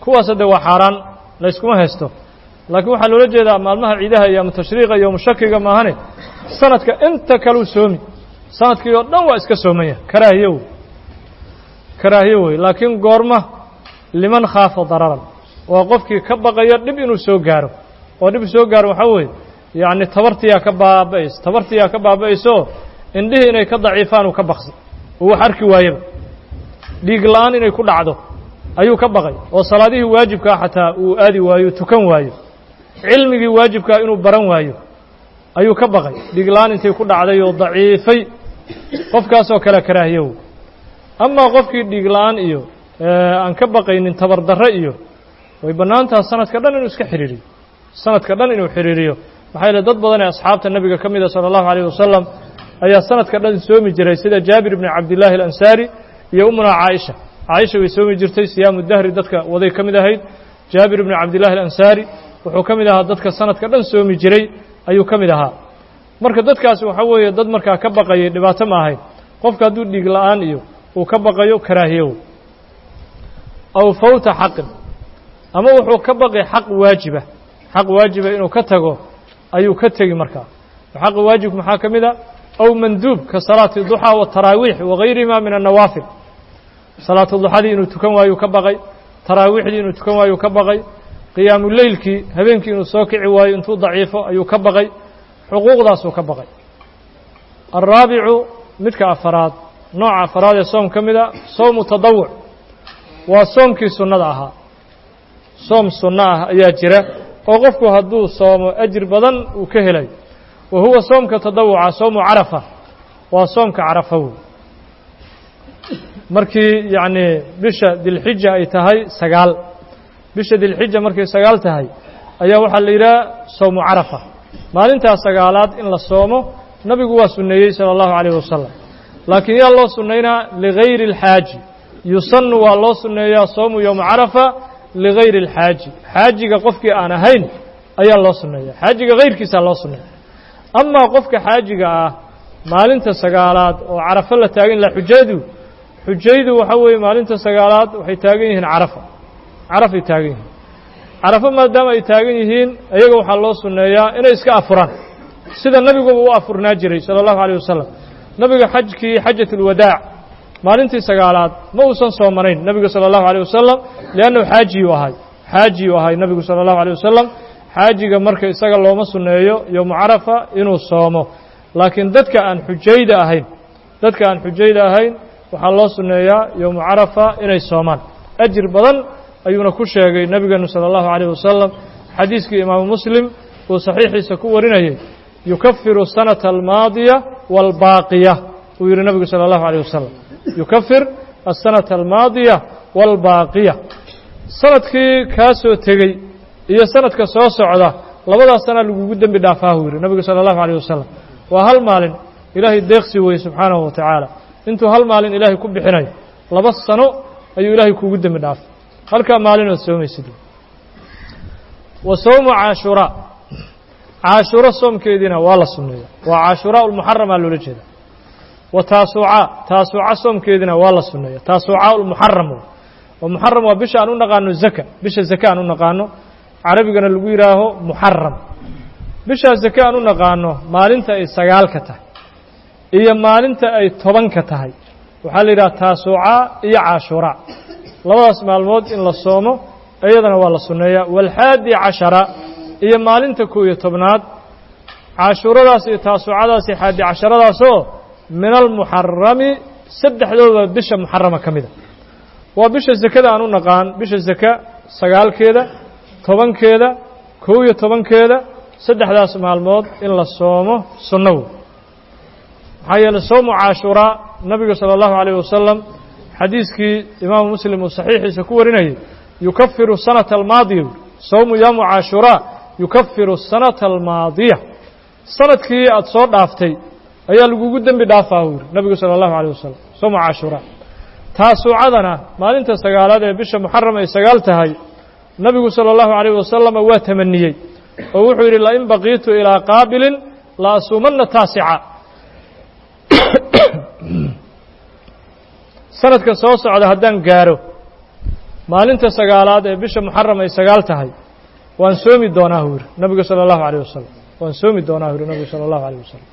[SPEAKER 1] kuwaas hadde waa xaaraan layskuma haysto laakiin waxaa loola jeedaa maalmaha ciidaha iyo tashriiqa iyo mushakiga maahane sanadka inta kaleu soomi sanadkii oo dhan waa iska soomaya karaahiyo wey karaahiyo wey laakiin goorma liman khaafa dararan waa qofkii ka baqaya dhib inuu soo gaaro oo dhib soo gaaro waxaa weeye yacni tabartiyaa ka baaba'aysa tabartiyaa ka baaba'aysaoo indhihii inay ka daciifaan uu ka baqsi uu wax arki waayaba dhiig la'aan inay ku dhacdo ayuu ka baqay oo salaadihii waajibkaa xataa uu aadi waayo tukan waayo cilmigii waajibkaa inuu baran waayo ayuu ka baqay dhiig la'aan intay ku dhacday oo daciifay qofkaasoo kale karaahiyow amaa qofkii dhiig la'aan iyo aan ka baqaynin tabardarre iyo way bannaan taha sanadka dhan inuu iska xidhiiriyo sanadka dhan inuu xidhiiriyo maxaa yeele dad badan ee asxaabta nebiga ka mida sala allahu alayh wasalam ayaa sanadka dhan soomi jiray sida jaabir ibni cabdillaahi alansaari iyo umunaa caaisha caaisha way soomi jirtay siyaamu dahri dadka waday ka mid ahayd jaabir ibni cabdillahi alansaari wuxuu ka mid ahaa dadka sanadka dhan soomi jiray ayuu ka mid ahaa marka dadkaasi waxaa weeye dad markaa ka baqayay dhibaato ma ahayn qofka hadduu dhiig la'aan iyo uu ka baqayo karaahiyow aw fawta xaqin ama wuxuu ka baqi xaq waajiba xaq waajiba inuu ka tago ayuu ka tegi markaa xaqa waajibka maxaa ka mid a aw manduub ka salaati duxaa wataraawiix wagayrihima min annawaafil salaatu duxadii inuu tukan waayu ka baqay taraawiixdii inuu tukan waayu ka baqay qiyaamu leylkii habeenkii inuu soo kici waayo intuu daciifo ayuu ka baqay xuquuqdaasuu ka baqay alraabicu midka afaraad nooca afaraad ee soom ka mid a sowmu tadawuc waa soomkii sunnada ahaa soom sunno ah ayaa jira oo qofku hadduu soomo ajir badan uu ka helayo wa huwa soomka tadawuca soomu carafa waa soomka carafa wey markii yacnii bisha dilxija ay tahay sagaal bisha dilxija markay sagaal tahay ayaa waxaa la yidhaha sowmu carafa maalintaas sagaalaad in la soomo nabigu waa sunneeyey sala allahu calayh wasalam laakiin yaa loo sunnaynaa ligayri اlxaaji yusannu waa loo sunneeyaa soomu yowma carafa ligayri اlxaaji xaajiga qofkii aan ahayn ayaa loo sunneeya xaajiga hayrkiisaa loo sunneeya amaa qofka xaajiga ah maalinta sagaalaad oo carafo la taagan laha xujadu xujaydu waxaa weeye maalinta sagaalaad waxay taagan yihiin carafa carafay taagan yihiin carafo maadaama ay taagan yihiin iyaga waxaa loo sunneeyaa inay iska afuraan sida nebiguba u afurnaa jiray sala allahu alayh wasalam nebiga xajkii xajat ulwadaac maalintii sagaalaad ma uusan soomanayn nebigu sala allahu alayh wasalam liannahu xaajiyuu ahay xaajiyuu ahay nebigu sala allahu alayh wasalam xaajiga marka isaga looma sunneeyo yowmu carafa inuu soomo laakiin dadka aan xujayda ahayn dadka aan xujayda ahayn waxaa loo sunneeyaa yowmu carafa inay soomaan ajir badan ayuuna ku sheegay nebigeenu salى اllahu عalيه wasalam xadiiskii imaamu muslim uu saxiixiisa ku warinayay yukafiru sanata almaadiya wاlbaaqiya uu yihi nebigu salى اllahu عalيه wasalam yukafir aلsanata almaadiya wاlbaaqiya sanadkii kaa soo tegey iyo sanadka soo socda labadaas sana lagugu dembi dhaafaa uu yihi nebigu salى اllahu عalيه wasalam waa hal maalin ilaahay deeqsi weye subxaanahu wa tacaala intuu hal maalin ilaahay ku bixinayo laba sano ayuu ilaahay kugu dembi dhaafay halkaa maalin ood soomaysid wa sowmu caashuraa caashuro soomkeediina waa la sunneeya waa caashuraa ulmuxaramaa loola jeeda wa taasuucaa taasuuca soomkeediina waa la sunneeya taasuucaa ulmuxaram oo muxaram waa bisha aan u naqaano zaka bisha zaka aan u naqaano carabigana lagu yidhaaho muxaram bishaa zake aan u naqaano maalinta ay sagaalka tahay iyo maalinta ay tobanka tahay waxaa la yidhaha taasuucaa iyo caashuraa labadaas maalmood in la soomo iyadana waa la sunneeyaa waalxaadi cashara iyo maalinta kow iyo tobnaad caashuuradaas iyo taasuucadaas iyo xaadi casharadaasoo min almuxarami saddexdooda bisha muxarama ka mida waa bisha zakada aan u naqaan bisha zaka sagaalkeeda tobankeeda kow iyo tobankeeda saddexdaas maalmood in la soomo sunno wey maxaa yeeley soomu caashuraa nabiga salى اllahu عalيه wasalam xadiiskii imaamu muslim uu saxiixiisa ku warinayay yukafiru sanata almaadiya sowmu yowmu caashuraa yukafiru sanata almaadiya sanadkii aad soo dhaaftay ayaa lagugu dembi dhaafaa uu yihi nabigu salى اllahu عalيه wasalam sowmu caashuraa taasuucadana maalinta sagaalaad ee bisha muxaram ay sagaal tahay nabigu salى اllahu عalيه wasalama waa tamaniyey oo wuxuu yidhi lain baqiitu ilىa qaabilin la asuumanna taasica sanadka soo socda haddaan gaaro maalinta sagaalaad ee bisha muxaram ay sagaal tahay waan soomi doonaa hu yidhi nabigu sala allahu alayh wasalam waan soomi doonaa hu yidhi nabigu sala allahu alayh wasalam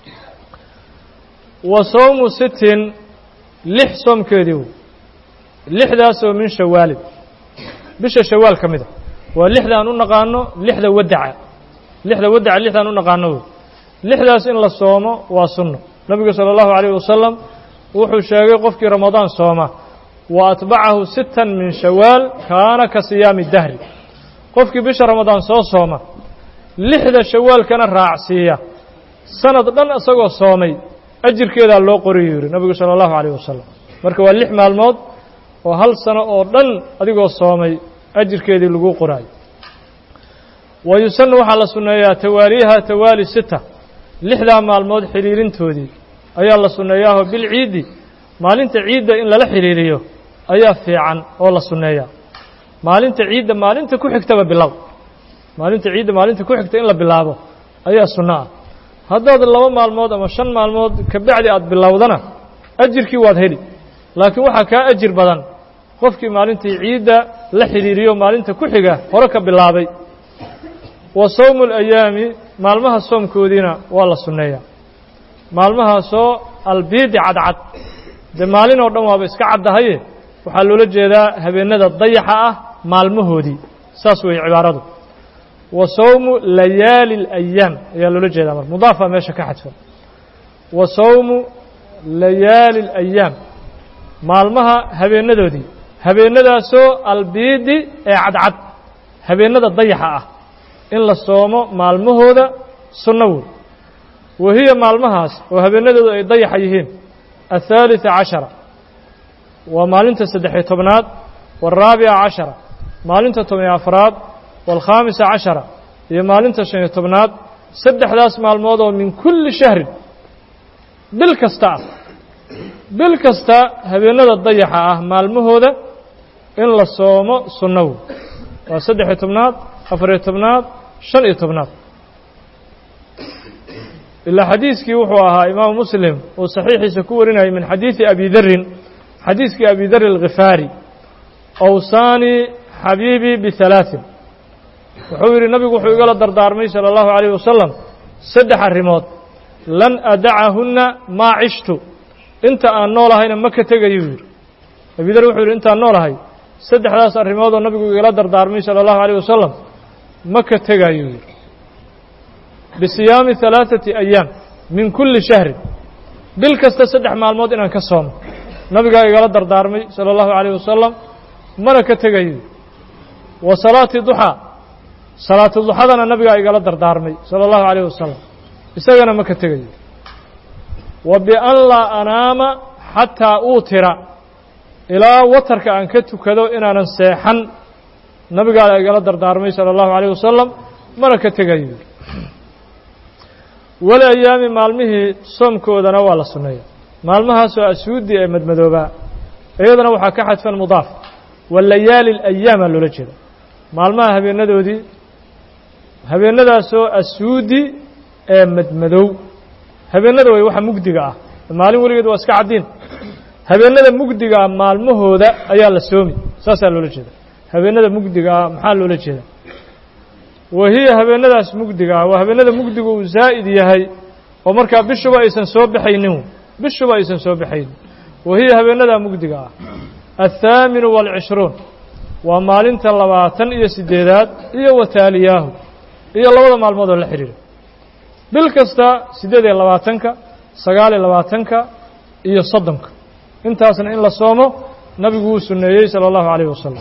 [SPEAKER 1] wa sowmu sittin lix soomkeedii wey lixdaasoo min shawaalin bisha shawaal ka mida waa lixda aan u naqaano lixda wadaca lixda wadaca lixdaan u naqaano wey lixdaas in la soomo waa sunno nabigu sala allahu alayh wasalam wuxuu sheegay qofkii ramadaan sooma wa atbacahu sittan min shawaal kaana ka siyaami dahri qofkii bisha ramadaan soo sooma lixda shawaalkana raacsiiya sanad dhan isagoo soomay ajirkeedaa loo qoriyuu yidhi nabigu sala allahu alayh wasalam marka waa lix maalmood oo hal sano oo dhan adigoo soomay ajirkeedii laguu qoraayo wa yusanu waxaa la sunneeyaa tawaaliiha tawaali sita lixdaa maalmood xidhiirintoodii ayaa la sunneeyaaho bilciiddi maalinta ciidda in lala xidhiiriyo ayaa fiican oo la sunneeyaa maalinta ciidda maalinta ku xigtaba bilow maalinta ciidda maalinta ku xigta in la bilaabo ayaa sunno ah haddaad laba maalmood ama shan maalmood kabacdi aad bilowdana ajirkii waad heli laakiin waxaa kaa ajir badan qofkii maalintii ciidda la xidhiiriyo maalinta ku xiga hore ka bilaabay wa sowmu alayaami maalmaha soomkoodiina waa la sunneeyaa maalmahaasoo albiidi cadcad dee maalin oo dhan waaba iska caddahaye waxaa loola jeedaa habeennada dayaxa ah maalmahoodii saas weeye cibaaradu wa sowmu layaali alayaam ayaa loola jeedaa marka mudaafaa meesha ka xadfan wa sowmu layaali alayaam maalmaha habeennadoodii habeennadaasoo albiidi ee cadcad habeennada dayaxa ah in la soomo maalmahooda sunno wood wa hiya maalmahaas oo habeennadoodu ay dayaxa yihiin aلثaaliثa caشhara waa maalinta saddexiyo tobnaad wالraabica caشhara maalinta toban afraad wاlkhaamisa caشhara iyo maalinta شhan iyo tobnaad saddexdaas maalmood oo min kulli shahrin bil kasta ah bil kasta habeennada dayaxa ah maalmahooda in la soomo sunnawo waa saddexiyo tobnaad afariyo tobnaad shan iyo tobnaad ilaa xadiiskii wuxuu ahaa imaamu muslim uu saxiixiisa ku warinayay min xadiidi abi darin xadiiskii abi dar alkhifaari awsaanii xabiibii bihalaaثin wuxuu yidhi nabigu wuxuu igala dardaarmay salى اllahu عalيyه wasalam saddex arrimood lan adacahunna maa cishtu inta aan noolahayna ma ka tegayuu yidhi abi dar wuxuu yidhi intaan noolahay saddexdaas arrimoodoo nabigu igala dardaarmay salى اllahu عalيه wasalam ma ka tegayuu yidhi bisiyaami ثalaaثati ayaam min kulli shahrin bil kasta saddex maalmood inaan ka soomo nabigaa igala dardaarmay salى اllahu عalيه wasalam mana ka tegayo wa salaati duxaa salaatu duxadana nabigaa igala dardaarmay salى اllahu عalيه wasalam isagana ma ka tegayo wa bian laa anaama xataa uutira ilaa watarka aan ka tukado inaanan seexan nabigaa igala dardaarmay salى اllahu عalيه wasalam mana ka tegayo wal ayaami maalmihii soomkoodana waa la sunneeya maalmahaasoo asuudi ee madmadoobaa iyadana waxaa ka xadfan mudaaf walayaali اlayaamaa loola jeeda maalmaha habeenadoodii habeenadaasoo asuudi ee madmadow habeenada way waxa mugdiga ah maalin weligeed waa iska caddiin habeenada mugdiga ah maalmahooda ayaa la soomi saasaa loola jeeda habeenada mugdiga ah maxaa loola jeeda wa hiya habeenadaas mugdiga ah waa habeenada mugdigu uu zaa'id yahay oo markaa bishuba aysan soo baxaynin bishuba aysan soo baxaynin wa hiya habeenadaa mugdiga ah althaaminu waalcishruun waa maalinta labaatan iyo siddeedaad iyo wataaliyaahu iyo labada maalmood oo la xidhiira bil kasta siddeed iyo labaatanka sagaal iyo labaatanka iyo soddonka intaasna in la soomo nabigu wuu sunneeyey salى اllahu عalيyه wasalam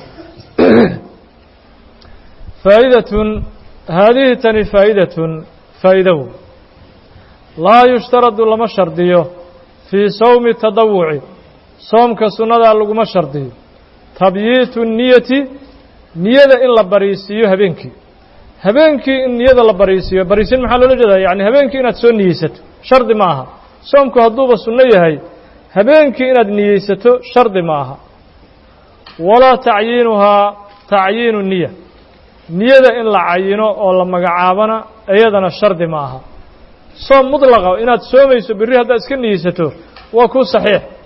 [SPEAKER 1] faa'idatun haadihi tani faa'idatun faa'idow laa yushtaradu lama shardiyo fii sawmi tadawuci soomka sunnadaa laguma shardiyo tabyiitu niyati niyada in la bariisiiyo habeenkii habeenkii in niyada la bariisiiyo bariisin maxaa loola jeedaa yani habeenkii inaad soo niyeysato shardi ma aha soomku hadduuba sunno yahay habeenkii inaad niyeysato shardi ma aha walaa tacyiinuhaa tacyiinu niya niyada in la cayino oo la magacaabana iyadana shardi ma aha soom mudlaqa inaad soomayso berri haddaad iska niyeysato waa kuu saxiix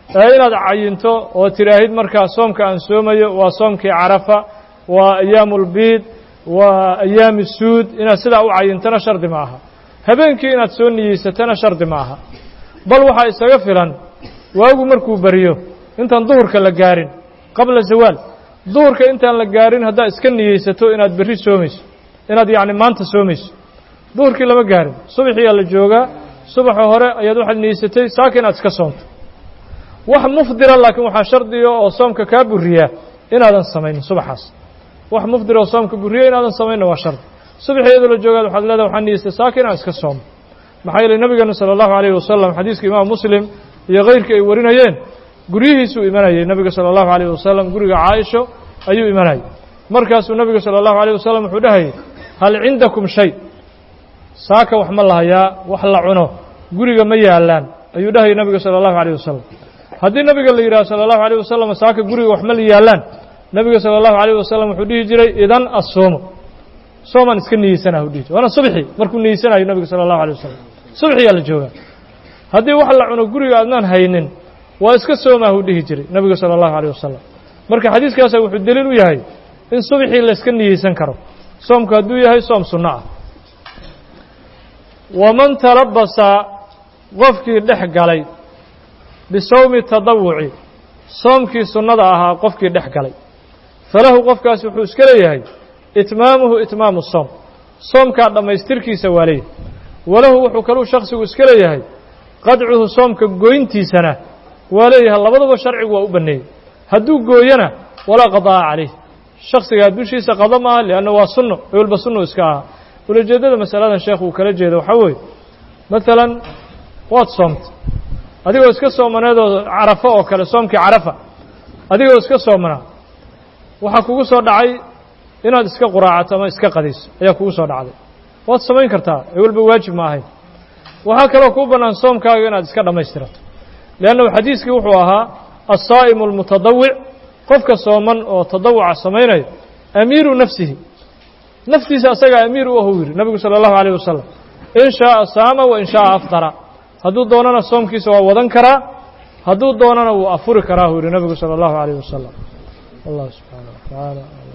[SPEAKER 1] ee inaad cayinto oo tidhaahid markaa soomka aan soomayo waa soomkii carafa waa ayaamulbiid waa ayaami suud inaad sidaa u cayintona shardi ma aha habeenkii inaad soo niyeysatona shardi ma aha bal waxaa isaga filan waagu markuu beriyo intaan duhurka la gaarin qabla zawaal duhurka intaan la gaarin haddaad iska niyeysato inaad berri soomayso inaad yacni maanta soomayso duhurkii lama gaarin subaxiyaa la joogaa subaxa hore ayaad waxaad niyeysatay saaka inaad iska soomto wax mufdira laakiin waxaa shardiga oo soomka kaa buriyaa inaadan samaynin subaxaas wax mufdira oo soomka buriya inaadan samaynin waa shardi subaxi iyadoo la joogaad waxaad leedahay waxaan niyeystay saaka inaan iska soomo maxaa yeelay nabigeena sala allahu alayhi wasalam xadiiska imaam muslim iyo keyrkii ay warinayeen guryihiisuu imanayay nabiga sala allahu alayh wasalam guriga caaisho ayuu imanayay markaasuu nabiga sala allahu alayh wasalam wuxuu dhahayay hal cindakum shay saaka wax ma lahayaa wax la cuno guriga ma yaalaan ayuu dhahayay nabiga sala allahu alayh wasalam haddii nabiga la yidhaha sala allahu alayh wasalam saaka guriga wax ma la yaalaan nabiga sala allahu alayh wasalam wuxuu dhihi jiray idan assoomo soomaan iska niyeysanaha u dhihi jiray waana subxi markuu niyeysanayo nabiga sala allahu alayh wasalam subxiyaa la joogaa haddii wax la cuno guriga aadnaan haynin waa iska soomaah u dhihi jiray nabiga sala allahu alayh wasalam marka xadiiskaasa wuxuu deliil u yahay in subxii la iska niyeysan karo soomku hadduu yahay soom sunno ah waman talabasa qofkii dhex galay bisawmi tadawuci soomkii sunnada ahaa qofkii dhex galay falahu qofkaas wuxuu iska leeyahay itmaamuhu itmaamu soom soomkaa dhammaystirkiisa waa leeyahay walahu wuxuu kaluu shaksigu iska leeyahay qadcuhu soomka goyntiisana waa leeyahay labadaba sharcigu waa u banneeyey hadduu gooyana walaa qadaa'a calayh shaksigaa dushiisa qado maaha lianna waa sunno walba sunno iska aha ulajeeddada masaladan sheekh uu kala jeeda waxaa weeye maalan waad soomtay adigoo iska soomaneedoo carafo oo kale soomkii carafa adigoo iska soomanaa waxaa kugu soo dhacay inaad iska quraacato ama iska qadayso ayaa kugu soo dhacday waad samayn kartaa ee walba waajib ma ahayn waxaa kaloo kuu bannaan soomkaaga inaad iska dhammaystirato leannahu xadiiskii wuxuu ahaa alsaa'imu almutadawic qofka sooman oo tadawuca samaynaya amiiru nafsihi naftiisa asagaa amiir u ahuu yidhi nabigu sala allahu alayh wasalam in shaaa saama wa in shaaa afdara hadduu doonana soomkiisa waa wadan karaa hadduu doonana wuu afuri karaa huu yidhi nabigu sala allahu alayh wasalam allah subxaana wa tacaala